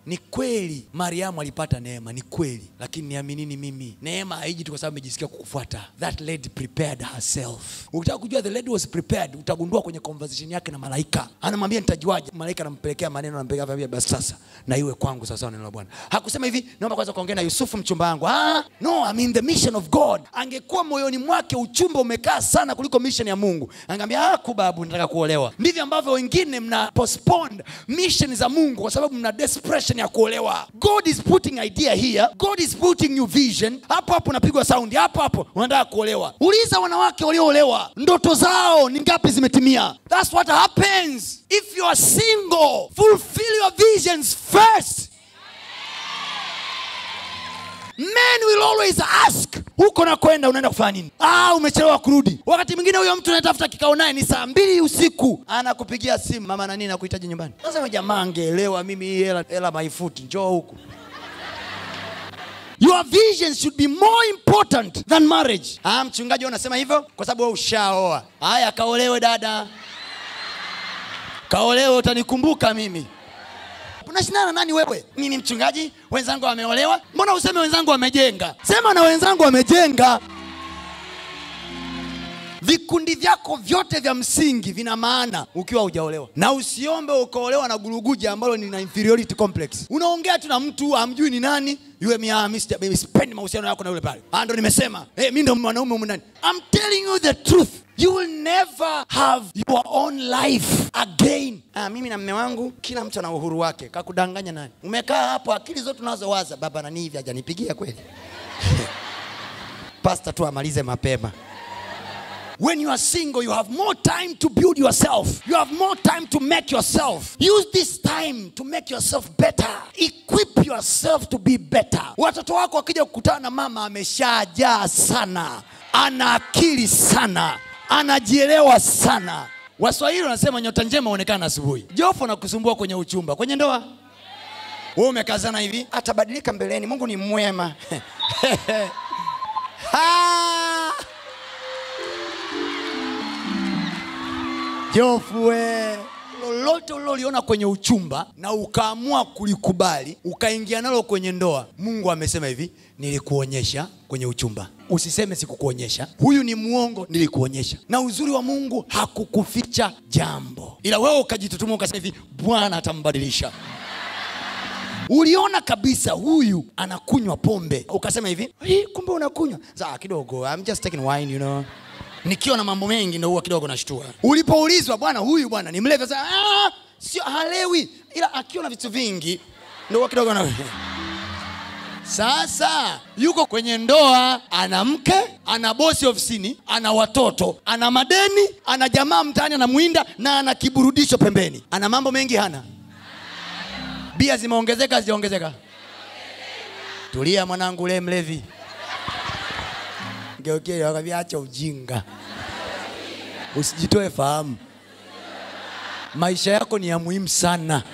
ni kweli mariamu alipata neema ni kweli lakini niaminini mimi neema haiji tu kwa sababu amejisikia kukufuata that lady prepared herself ukitaka kujua the lady was prepared utagundua kwenye conversation yake na malaika anamwambia nitajuaje malaika anampelekea maneno anampelekea anamwambia basi sasa na iwe kwangu sawasawa na neno la bwana hakusema hivi naomba kwanza kuongea na yusufu mchumba wangu ah, no I'm in the mission of god angekuwa moyoni mwake uchumba umekaa sana kuliko mission ya mungu angeambia ah, kubabu nataka kuolewa ndivyo ambavyo wengine mna postpone mission za mungu kwa sababu mna desperation ya kuolewa god is putting idea here god is putting you vision hapo hapo unapigwa saundi hapo hapo unataka kuolewa uliza wanawake walioolewa ndoto zao ni ngapi zimetimia thats what happens if you are single fulfill your visions first men will always ask huko na kwenda unaenda kufanya nini ah, umechelewa kurudi wakati mwingine huyo mtu anatafuta kikao naye ni saa mbili usiku anakupigia simu mama nani nakuhitaji nyumbani sasa jamaa angeelewa mimi hii hela hela maifuti njoo huku your vision should be more important than marriage ah, mchungaji wewe unasema hivyo kwa sababu wewe ushaoa haya kaolewe dada kaolewe utanikumbuka mimi unashindana na nani wewe mimi mchungaji wenzangu wameolewa mbona useme wenzangu wamejenga sema na wenzangu wamejenga vikundi vyako vyote vya msingi vina maana ukiwa hujaolewa na usiombe ukaolewa na guruguja ambalo ni na inferiority complex unaongea tu na mtu amjui ni nani yule mia spendi mahusiano yako na yule pale Ah, ndo nimesema hey, mi ndo mwanaume humu ndani I'm telling you the truth you will never have your own life again ah, mimi na mme wangu kila mtu ana uhuru wake kakudanganya nani umekaa hapo akili zote unazowaza baba nani hivi hajanipigia kweli pasta tu amalize mapema When you are single, you have more time to build yourself. You have more time to make yourself. Use this time to make yourself better. Equip yourself to be better. Watoto wako wakija kukutana na mama ameshajaa sana, ana akili sana, anajielewa sana. Waswahili wanasema nyota njema huonekana asubuhi. Jofo na kusumbua kwenye uchumba, kwenye ndoa wewe umekazana hivi, atabadilika mbeleni. Mungu ni mwema. Ha! Jofwe, lolote uliloliona kwenye uchumba na ukaamua kulikubali ukaingia nalo kwenye ndoa, Mungu amesema hivi, nilikuonyesha kwenye uchumba. Usiseme sikukuonyesha, huyu ni mwongo, nilikuonyesha. Na uzuri wa Mungu hakukuficha jambo, ila wewe ukajitutuma ukasema hivi, Bwana atambadilisha. Uliona kabisa huyu anakunywa pombe, ukasema hivi, "Hii, kumbe unakunywa saa kidogo, I'm just taking wine, you know nikiwa na mambo mengi ndo huwa kidogo nashtua. Ulipoulizwa bwana, huyu bwana ni mlevi, sasa ah, sio halewi, ila akiwa na vitu vingi ndo huwa kidogo na sasa yuko kwenye ndoa, ana mke, ana bosi ofisini, ana watoto, ana madeni, ana jamaa mtaani anamwinda, na ana kiburudisho pembeni. Ana mambo mengi hana? Bia zimeongezeka hazijaongezeka? Tulia mwanangu, le mlevi Geukia wakambia acha ujinga, usijitoe fahamu. Maisha yako ni ya muhimu sana.